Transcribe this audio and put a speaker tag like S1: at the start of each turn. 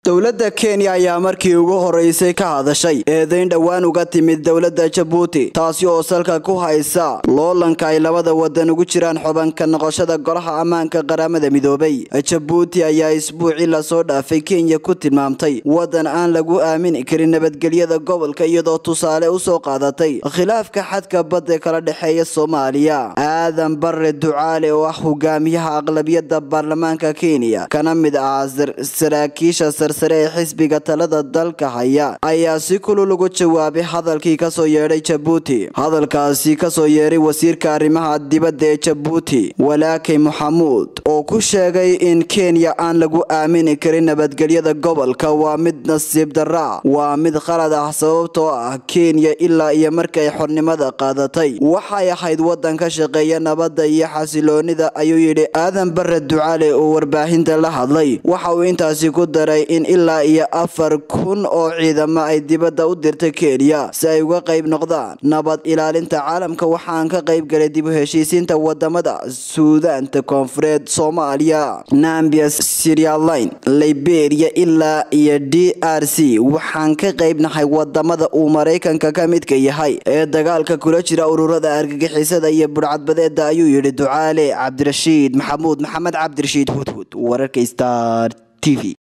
S1: dowladda kenya ayaa markii ugu horeysay ka hadashay eedayn dhowaan uga timid dowladda jabuuti taasi oo salka ku haysa loolanka ay labada wadan ugu jiraan xubanka noqoshada golaha ammaanka qaramada midoobay jabuuti ayaa isbuucii lasoo dhaafay kenya ku tilmaamtay wadan aan lagu aamini karin nabadgelyada gobolka iyadoo tusaale usoo qaadatay khilaafka xadka badda kala dhexeeya soomaaliya aadan bare ducaale oo ah hogaamiyaha aqlabiyada baarlamaanka kenya kana mid ah saraakiisha sarsare ee xisbiga talada dalka haya ayaa si kulul ugu jawaabay hadalkii kasoo yeedhay jabuuti hadalkaasi kasoo yeeray wasiirka arrimaha dibadda ee jabuuti walaakay maxamuud oo ku sheegay in kenya aan lagu aamini karin nabadgelyada gobolka waa mid nasiib daraa waa mid qalad ah sababtoo ah kenya ilaa iyo markay xornimada qaadatay waxay ahayd wadan ka shaqeeya nabadda iyo xasiloonida ayuu yidhi aadan bare ducaale oo warbaahinta la hadlay waxa uu intaasi ku daray in ilaa iyo afar kun oo ciidamo ay dibadda u dirtay kenya si ay uga qayb noqdaan nabad ilaalinta caalamka waxaan ka qayb galay dib u heshiisiinta wadamada suudaanta koonfureed soomaaliya nambia sirialine liberia ilaa iyo d r c waxaan ka qaybnahay wadamada uu maraykanka ka midka yahay ee dagaalka kula jira ururada argagixisada iyo budhcadbadeeda ayuu yidhi ducaale cabdirashiid maxamuud maxamed cabdirashiid hudhud wararka star t v